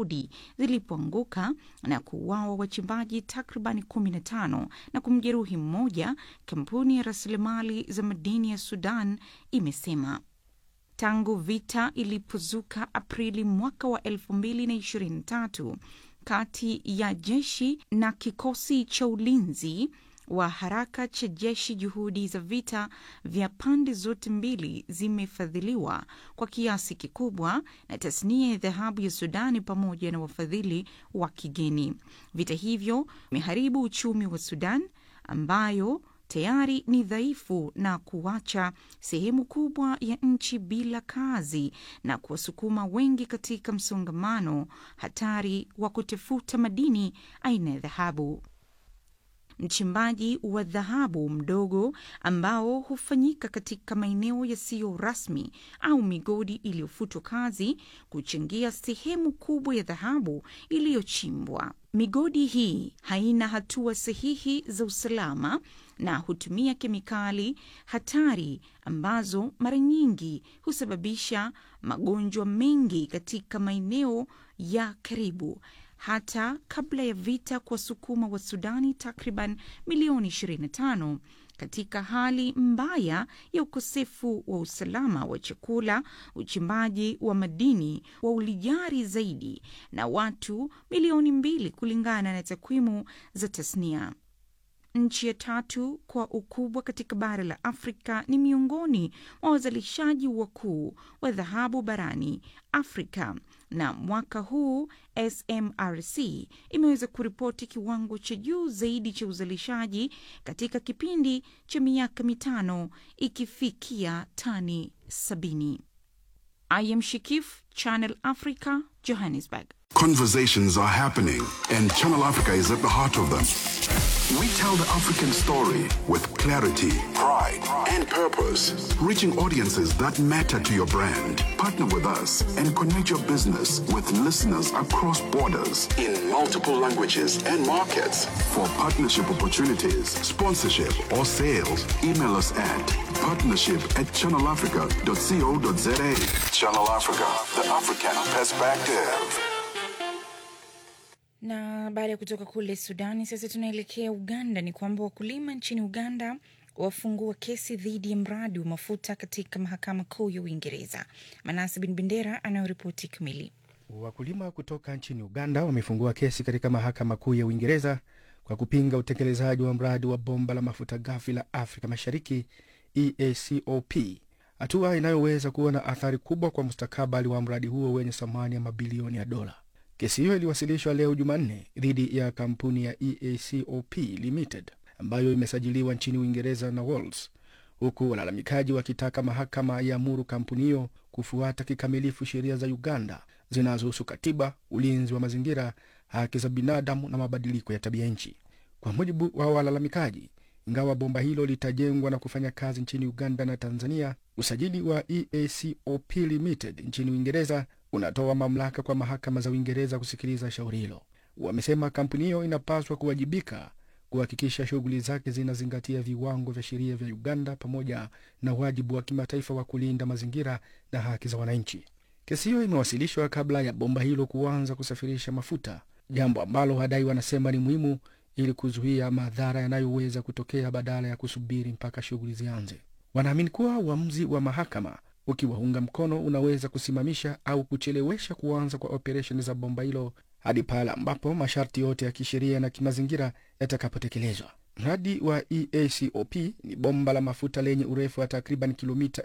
migodi zilipoanguka na kuuawa wachimbaji takriban 15 na kumjeruhi mmoja, kampuni ya rasilimali za madini ya Sudan imesema. Tangu vita ilipozuka Aprili mwaka wa 2023 kati ya jeshi na kikosi cha ulinzi wa haraka cha jeshi, juhudi za vita vya pande zote mbili zimefadhiliwa kwa kiasi kikubwa na tasnia ya dhahabu ya Sudani pamoja na wafadhili wa kigeni. Vita hivyo vimeharibu uchumi wa Sudan ambayo tayari ni dhaifu na kuacha sehemu kubwa ya nchi bila kazi na kuwasukuma wengi katika msongamano hatari wa kutafuta madini aina ya dhahabu. Mchimbaji wa dhahabu mdogo ambao hufanyika katika maeneo yasiyo rasmi au migodi iliyofutwa kazi kuchangia sehemu kubwa ya dhahabu iliyochimbwa. Migodi hii haina hatua sahihi za usalama na hutumia kemikali hatari ambazo mara nyingi husababisha magonjwa mengi katika maeneo ya karibu hata kabla ya vita kuwasukuma wa Sudani takriban milioni 25 katika hali mbaya ya ukosefu wa usalama wa chakula, uchimbaji wa madini wa ulijari zaidi na watu milioni mbili kulingana na takwimu za tasnia. Nchi ya tatu kwa ukubwa katika bara la Afrika ni miongoni mwa wazalishaji wakuu wa dhahabu barani Afrika, na mwaka huu SMRC imeweza kuripoti kiwango cha juu zaidi cha uzalishaji katika kipindi cha miaka mitano ikifikia tani sabini. I am Shikif, Channel Africa, Johannesburg. Conversations are happening, and Channel Africa is at the heart of them. We tell the African story with clarity, pride, and purpose, reaching audiences that matter to your brand. Partner with us and connect your business with listeners across borders in multiple languages and markets. For partnership opportunities, sponsorship, or sales, email us at partnership at channelafrica.co.za. Channel Africa, the African perspective. Na baada ya kutoka kule Sudani, sasa tunaelekea Uganda. Ni kwamba wakulima nchini Uganda wafungua kesi dhidi ya mradi wa mafuta katika mahakama kuu ya Uingereza. Manasi Bin Bendera anayoripoti kamili. Wakulima kutoka nchini Uganda wamefungua kesi katika mahakama kuu ya Uingereza kwa kupinga utekelezaji wa mradi wa bomba la mafuta ghafi la Afrika Mashariki EACOP, hatua inayoweza kuwa na athari kubwa kwa mustakabali wa mradi huo wenye thamani ya mabilioni ya dola. Kesi hiyo iliwasilishwa leo Jumanne dhidi ya kampuni ya EACOP Limited ambayo imesajiliwa nchini Uingereza na Wales, huku walalamikaji wakitaka mahakama iamuru kampuni hiyo kufuata kikamilifu sheria za Uganda zinazohusu katiba, ulinzi wa mazingira, haki za binadamu na mabadiliko ya tabia nchi. Kwa mujibu wa walalamikaji, ingawa bomba hilo litajengwa na kufanya kazi nchini Uganda na Tanzania, usajili wa EACOP Limited nchini Uingereza unatoa mamlaka kwa mahakama za Uingereza kusikiliza shauri hilo. Wamesema kampuni hiyo inapaswa kuwajibika kuhakikisha shughuli zake zinazingatia viwango vya sheria vya Uganda pamoja na wajibu wa kimataifa wa kulinda mazingira na haki za wananchi. Kesi hiyo imewasilishwa kabla ya bomba hilo kuanza kusafirisha mafuta, jambo ambalo wadai wanasema ni muhimu ili kuzuia madhara yanayoweza kutokea badala ya kusubiri mpaka shughuli zianze. Wanaamini kuwa uamuzi wa mahakama ukiwaunga mkono unaweza kusimamisha au kuchelewesha kuanza kwa operesheni za bomba hilo hadi pale ambapo masharti yote ya kisheria na kimazingira yatakapotekelezwa. Mradi wa EACOP ni bomba la mafuta lenye urefu wa takriban kilomita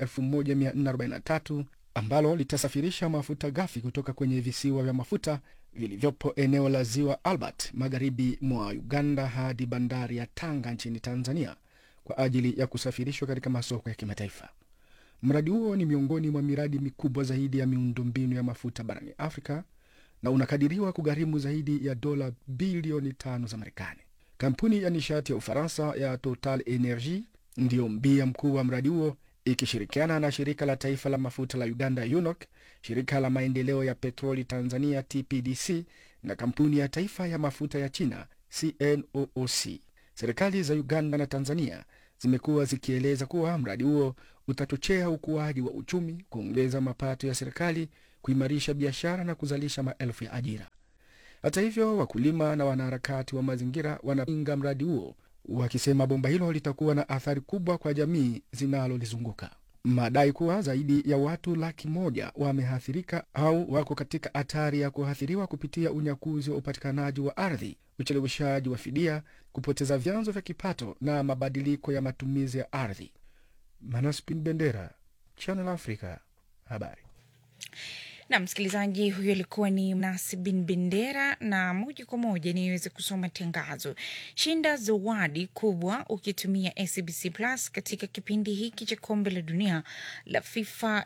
1443 ambalo litasafirisha mafuta ghafi kutoka kwenye visiwa vya mafuta vilivyopo eneo la ziwa Albert magharibi mwa Uganda hadi bandari ya Tanga nchini Tanzania kwa ajili ya kusafirishwa katika masoko ya kimataifa. Mradi huo ni miongoni mwa miradi mikubwa zaidi ya miundombinu ya mafuta barani Afrika na unakadiriwa kugharimu zaidi ya dola bilioni tano za Marekani. Kampuni ya nishati ya Ufaransa ya Total Energie ndiyo mbia mkuu wa mradi huo ikishirikiana na shirika la taifa la mafuta la Uganda UNOC, shirika la maendeleo ya petroli Tanzania TPDC na kampuni ya taifa ya mafuta ya China CNOOC. Serikali za Uganda na Tanzania zimekuwa zikieleza kuwa mradi huo utachochea ukuaji wa uchumi, kuongeza mapato ya serikali, kuimarisha biashara na kuzalisha maelfu ya ajira. Hata hivyo, wakulima na wanaharakati wa mazingira wanapinga mradi huo, wakisema bomba hilo litakuwa na athari kubwa kwa jamii zinalolizunguka. Madai kuwa zaidi ya watu laki moja wameathirika au wako katika hatari ya kuathiriwa kupitia unyakuzi wa upatikanaji wa ardhi, ucheleweshaji wa fidia, kupoteza vyanzo vya kipato na mabadiliko ya matumizi ya ardhi. Manaspin Bendera, Channel Africa, habari. na msikilizaji huyo alikuwa ni Mnasi bin Bendera, na moja kwa moja niweze kusoma tangazo. Shinda zawadi kubwa ukitumia SBC Plus katika kipindi hiki cha kombe la dunia la FIFA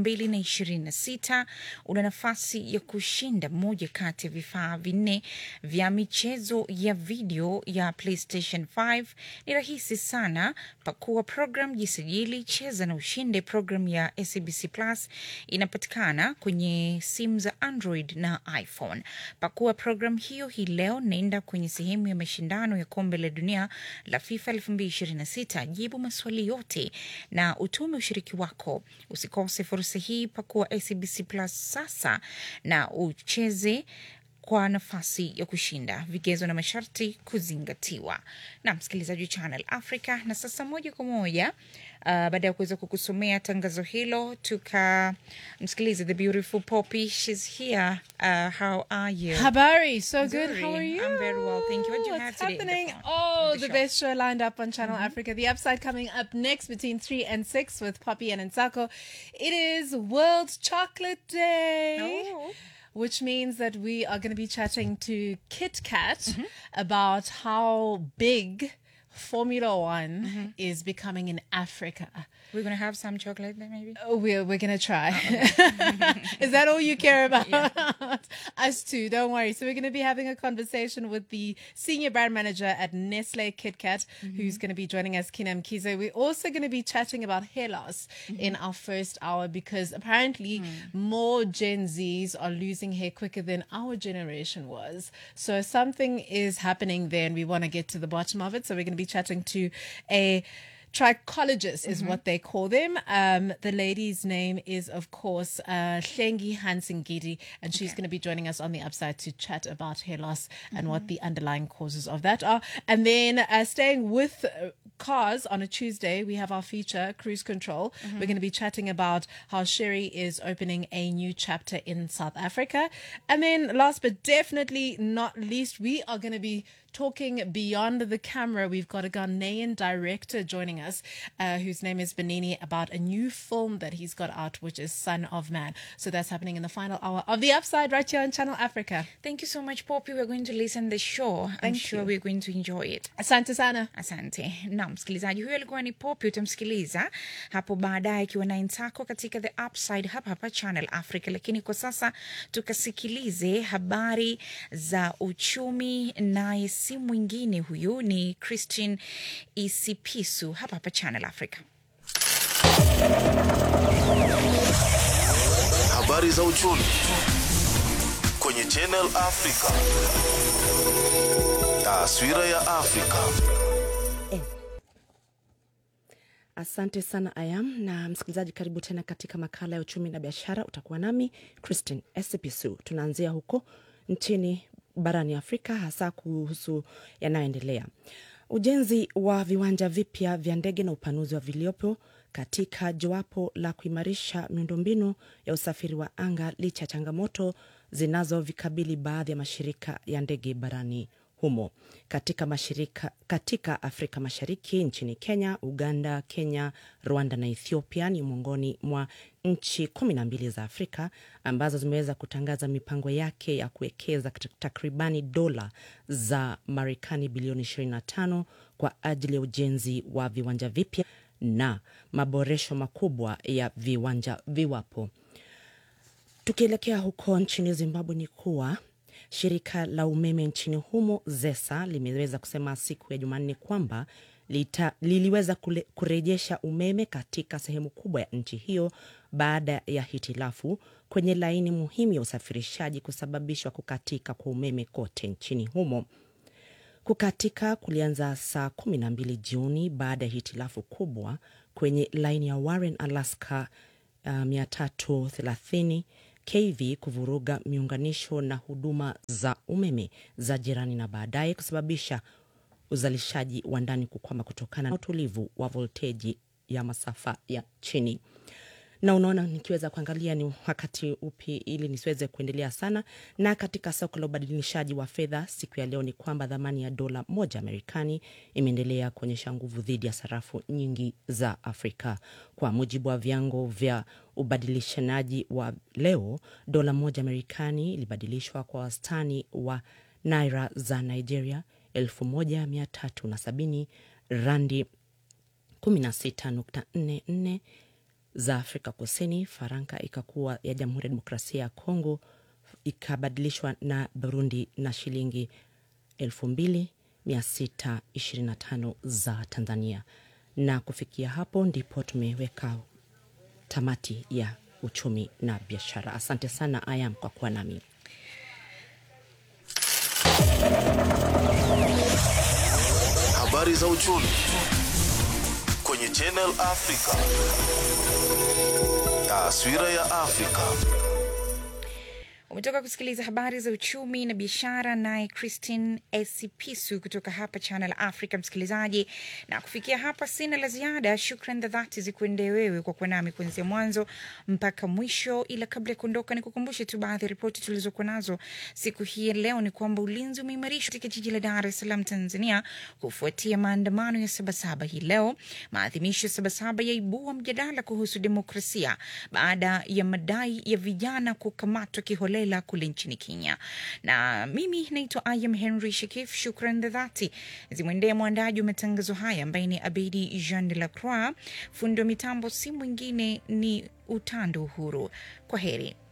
2026. Una nafasi ya kushinda moja kati ya vifaa vinne vya michezo ya video ya PlayStation 5. Ni rahisi sana, pakua program, jisajili, cheza na ushinde. Program ya SBC Plus inapatikana kwenye simu za Android na iPhone. Pakua program hiyo hii leo, naenda kwenye sehemu ya mashindano ya kombe la dunia la FIFA 2026, jibu maswali yote na utume ushiriki wako. Usikose fursa hii, pakua SBC Plus sasa na ucheze kwa nafasi ya kushinda. Vigezo na masharti kuzingatiwa. Na msikilizaji wa Channel Africa, na sasa moja kwa moja uh, baada ya kuweza kukusomea tangazo hilo, tukamsikilize the beautiful Poppy. She's here. Uh, how are you? Habari, so good. Nzuri. How are you? I'm very well, thank you. What do you What's have today in the happening? phone- oh, in the, the best show lined up on Channel Africa. The Upside coming up next between 3 and 6 with Poppy and Nsako. It is World Chocolate Day. Oh. Which means that we are going to be chatting to Kit Kat about how big Formula One is becoming in Africa. We're gonna have some chocolate there, maybe. Oh, we're we're gonna try. Is that all you care about? Us too. Don't worry. So we're gonna be having a conversation with the senior brand manager at Nestle KitKat, who's gonna be joining us, Kinam Kizo. We're also gonna be chatting about hair loss in our first hour because apparently more Gen Zs are losing hair quicker than our generation was. So something is happening there, and we want to get to the bottom of it. So we're gonna be chatting to a trichologist is what they call them. Um, the lady's name is, of course, uh, Hlengi Hansengidi, and she's going to be joining us on the upside to chat about hair loss and what the underlying causes of that are. And then uh, staying with uh, cars on a Tuesday, we have our feature, Cruise Control. We're going to be chatting about how Sherry is opening a new chapter in South Africa. And then last but definitely not least, we are going to be talking beyond the camera. We've got a Ghanaian director joining us, uh, whose name is Benini, about a new film that he's got out, which is Son of Man. So that's happening in the final hour of The Upside right here on Channel Africa. Thank you so much, Poppy. We're going to listen the show. I'm Thank sure you. we're going to enjoy it. Asante sana. Asante. Na msikilizaji huyo alikuwa ni Poppy, utamsikiliza hapo baadaye akiwa na Nsako katika The Upside hapa hapa Channel Africa. Lakini kwa sasa tukasikilize habari za uchumi, naye si mwingine huyu ni Christine Isipisu hapa hapa Channel Africa. Habari za uchumi kwenye Channel Africa. Taswira ya Afrika. Asante sana Ayam na msikilizaji, karibu tena katika makala ya uchumi na biashara. Utakuwa nami Christine Esipisu. Tunaanzia huko nchini barani Afrika, hasa kuhusu yanayoendelea ujenzi wa viwanja vipya vya ndege na upanuzi wa viliopo katika jowapo la kuimarisha miundombinu ya usafiri wa anga licha ya changamoto zinazovikabili baadhi ya mashirika ya ndege barani humo katika mashirika katika Afrika Mashariki nchini Kenya, Uganda, Kenya, Rwanda na Ethiopia ni miongoni mwa nchi kumi na mbili za Afrika ambazo zimeweza kutangaza mipango yake ya kuwekeza katika takribani dola za Marekani bilioni 25 kwa ajili ya ujenzi wa viwanja vipya na maboresho makubwa ya viwanja viwapo. Tukielekea huko nchini Zimbabwe ni kuwa shirika la umeme nchini humo ZESA limeweza kusema siku ya Jumanne kwamba lita, liliweza kule, kurejesha umeme katika sehemu kubwa ya nchi hiyo baada ya hitilafu kwenye laini muhimu ya usafirishaji kusababishwa kukatika kwa umeme kote nchini humo. Kukatika kulianza saa 12 Juni baada ya hitilafu kubwa kwenye laini ya Warren Alaska uh, 330 KV kuvuruga miunganisho na huduma za umeme za jirani na baadaye kusababisha uzalishaji wa ndani kukwama kutokana na utulivu wa volteji ya masafa ya chini na unaona nikiweza kuangalia ni wakati upi ili nisiweze kuendelea sana na katika soko la ubadilishaji wa fedha siku ya leo ni kwamba dhamani ya dola moja Marekani imeendelea kuonyesha nguvu dhidi ya sarafu nyingi za Afrika. Kwa mujibu wa vyango vya ubadilishanaji wa leo, dola moja Marekani ilibadilishwa kwa wastani wa naira za Nigeria 1370 randi 16.44 za Afrika Kusini, faranka ikakuwa ya Jamhuri ya Demokrasia ya Kongo ikabadilishwa na Burundi na shilingi 2625 za Tanzania. Na kufikia hapo ndipo tumeweka tamati ya uchumi na biashara. Asante sana Ayam kwa kuwa nami. Habari za uchumi kwenye Channel Africa. Taswira ya Afrika. umetoka kusikiliza habari za uchumi na biashara naye christine esipisu kutoka hapa channel africa msikilizaji na kufikia hapa sina la ziada shukran za dhati zikuendee wewe kwa kuwa nami kuanzia mwanzo mpaka mwisho ila kabla ya kuondoka ni kukumbushe tu baadhi ya ripoti tulizokuwa nazo siku hii ya leo ni kwamba ulinzi umeimarishwa katika jiji la dar es salaam tanzania kufuatia maandamano ya sabasaba hii leo maadhimisho ya sabasaba yaibua mjadala kuhusu demokrasia baada ya madai ya vijana kukamatwa kiholela kule nchini Kenya. Na mimi naitwa Ayam Henry Shakif. Shukran za dhati zimwendee mwandaji wa matangazo haya ambaye ni Abedi Jean de la Croix. Fundi wa mitambo si mwingine ni Utando Uhuru. Kwa heri.